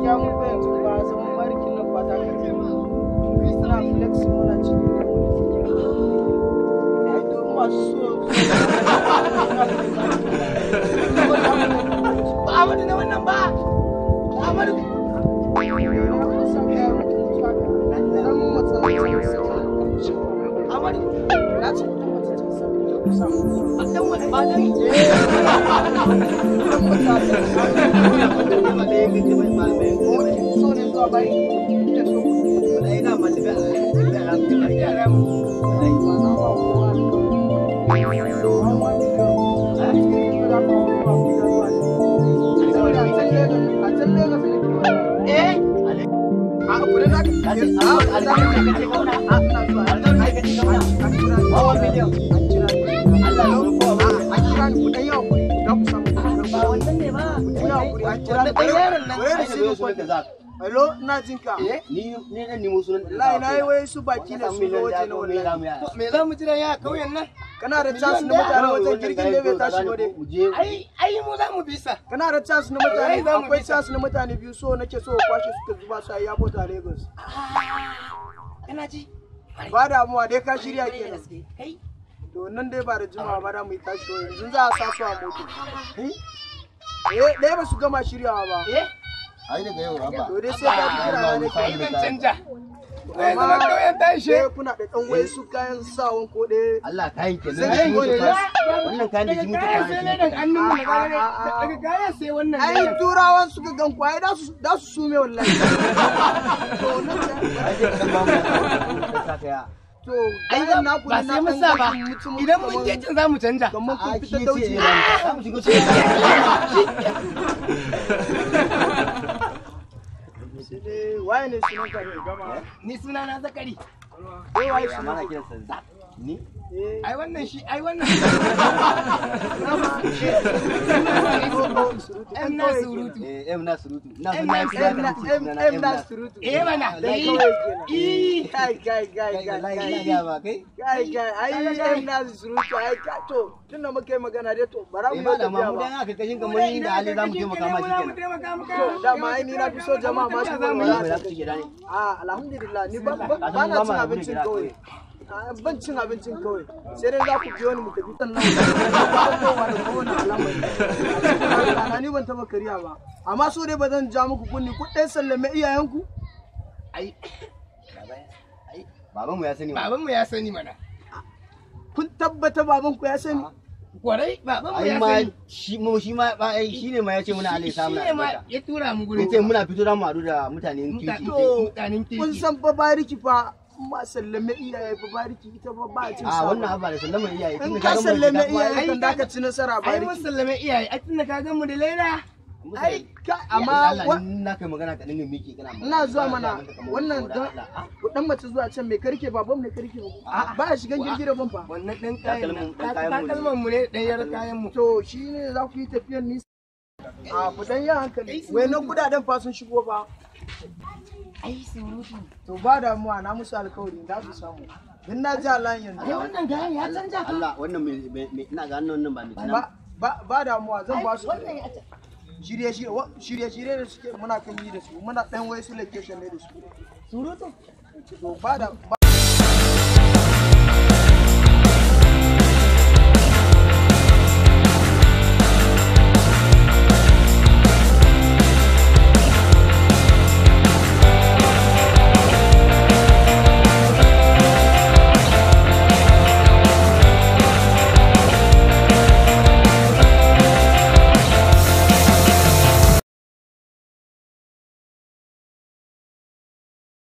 gaskiya mu fa yanzu ba zaman barikin nan ba ta kace ma muna flex muna ci ai duk masu so ba amadu na wannan ba amadu amadu na ce a ɗan wani ba da so ne zuwa bayi da so Hello, ina jin ka. Ni ne dan nemo sunan Wallahi na yi wai su baki ne su zo waje na wallahi. me za mu jira ya kauyen nan Kana da chance na mutane wajen girgin da bai tashi ba dai. ai ai mu za mu bisa Kana da chance na mutane Wallahi za mu akwai bi chance na mutane biyu so nake so kwashe suka zuba su a airport a Lagos. kana ji Ba damuwa dai ka shirya kenan. kai To nan dai ba da jimawa ba da mu yi tashi wa yanzu za a sa su a moto. Eh, ɗaya ba su gama shiryawa ba. eh Ai daga yau raba. To dai sai ka fi kira na kai nake. zan canja ai zama kauyen ta ishe Sai kuna da ɗan wai su kayan sawan ko ɗaya. Allah kayan kenan. Sai Ai, gode mutu ya. fa. Wannan kayan da shi muke kayan sai ne kwana daga hannun mu Ah, ah, ah. daga kayan sai wannan Ai turawan suka gan ku ai da su da su sume wallahi. To nan da Ai sai ka dan ba mu ka saka ya. to ai kayan naku ba ne sai na mun ɗan sa ba gashi mutum- idan mun je can za mu canja kamar kun A fita shi dauci. ce za mu shigo cikin Sai dai waye ne sunan ka ne gama? ni suna na zakari Eh waye Amma sunan na ka? kiransa Zak. Ni? Eh, ai wannan shi ai wannan dama, em na surutu Eh, em na surutu. Ina so Em na na- kira Em ka na mutu em sunana em em na na. surutu. eh mana Dan eh kawai kenan. eh Kai kai kai Kai kai wallahi kai. ina ga ba kai. Kai kai ai em na surutu ai ka to tunda muka yi magana dai to bara mu Eh yi ba da ma tafiya mu ba. dan aka kashin kamar ni da hali za mu taimaka ma shi kenan. To dama ai ni na fi so jama'a ma su Wallahi walwala. ba za ku ci gida ne. Ah, alhamdulillah ni ba ba Ka san ba na ba cin ma abincin gida kawai. kawai. Ah, Ban cin abincin kawai. Sai dai za ku biyo ni mu tafi sannan kowa da kowane al'amari. A ni ban taba kariya ba. Amma so dai ba zan ja muku kunni ku ɗan sallame iyayenku. ai Ai, baban mu ya sani. baban mu ya sani mana Kun tabbata babanku ya sani. kwarai baban mu Ai ya ma sani shi mu shi ma ba ai shine ma yace muna Allah ya sa shi muna ne ma albarka. ya tura mu gurin Yace muna fito da mu haɗu da mutanen kirki. To, mutanen kun kirki san fa bariki fa ma sallame iyaye fa bariki ita fa ba a cin A sa. wannan abba da sallama iyaye. In tunda ka ga mun sallame shiga kuma iyaye ai- kan da ka ci nasara ai mun bariki. sallame iyaye ai tunda ka gan mu da laila Ai ka Amma amma wa- na kai magana ka dinga miki kana magana. ina zuwa Kana mana mata kamar wannan saboda don Allah. Ah, ku dan mace zuwa can mai karke baban mai karke ba ba a shigan girgire ban fa wannan dan kayan Takalmin- nan dan kayan mu ne. takalman mu ne dan yar kayan mu to shi ne za ku yi tafiyar nisa a ku dan yi hankali wai na kudaden fa sun shigo ba ai surutu to ba damuwa na musu alkawari za su samu din na ji alayin ai yanzu wannan gayan ya canja fa Allah wannan mai mai- ina ga hannun nan ba mai ba ba ba damuwa zan ba su wannan ya canja shirye shirye wa- shirye shirye da suke muna kan yi da su muna dan wai su location ne da su surutu to ba da ba